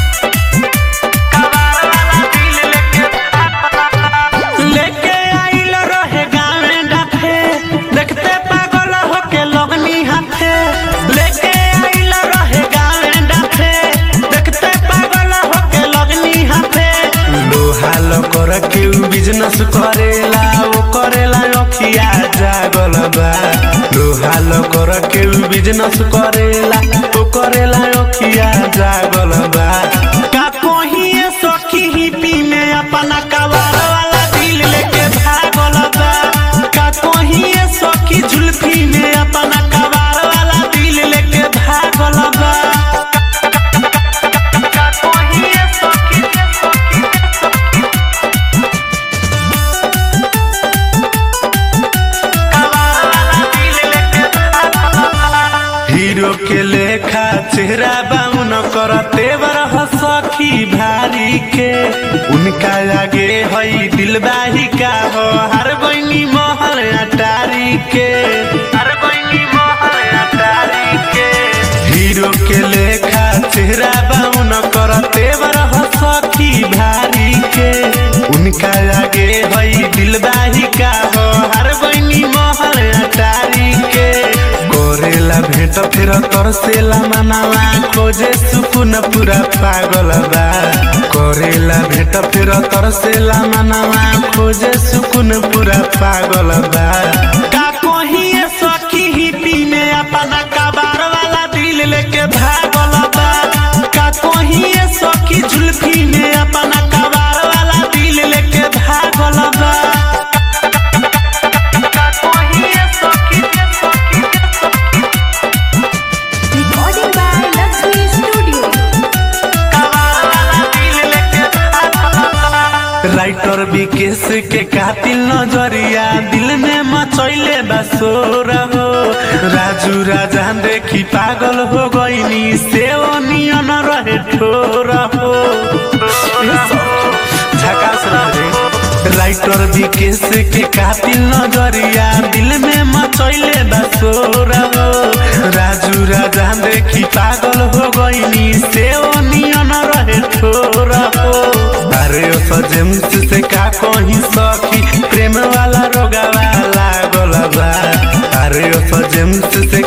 लेके आइल रहे गावे डाफे देखते पागल होके लगनी हाथे लेके आइल रहे गावे डाफे देखते पागल होके लगनी हाथे लोहाल कर के बिजनेस करेला ओ करेला अखिया जागल बा लोहाल कर के बिजनेस करेला ओ करेला अखिया जागल बा का कोहिए सखी ही पी में अपना कवार वाला दिल लेके भागल बा का कोहिए सखी जुल्फी में अपना कवार वाला दिल लेके भागल बा का कोहिए सखी हीरो के लेखा चेहरा बाउन करते बर सखी भारी के उनका आगे हई दिलबाही का हो हर बनी मोहर अटारी के हर बनी मोहर अटारी के हीरो के लेखा चेहरा बाउन करते बर सखी भारी के उनका आगे हई दिलबाही का हो हर बनी मोहर अटारी के करेला भेंट फेर तरसेला मनावा खोजे सुकुन पूरा पागल बा करेला भेंट फेर तरसेला मनावा खोजे सुकुन पूरा पागल बा का कोहिए सखी ही पी में अपना कबार वाला दिल लेके भागल बा का कोहिए सखी जुल्फी में अपना कबार वाला दिल लेके भागल बा का कोहिए सखी Recording by Lakshmi Studio. Writer Vikesh के कातिल नजरिया दिल में मचैले बसोर हो राजू राजा देखी पागल हो गईनी से नियन रहे ठोर हो झकास रहे राइटर विकेश के कातिल नजरिया दिल में मचैले बसोर हो राजू राजा देखी पागल हो गईनी से नियन रहे ठोर हो अरे ओ सजेम्स से का कहीं सखी प्रेम वाला रोगावा लागल बा अरे ओ सजेम्स से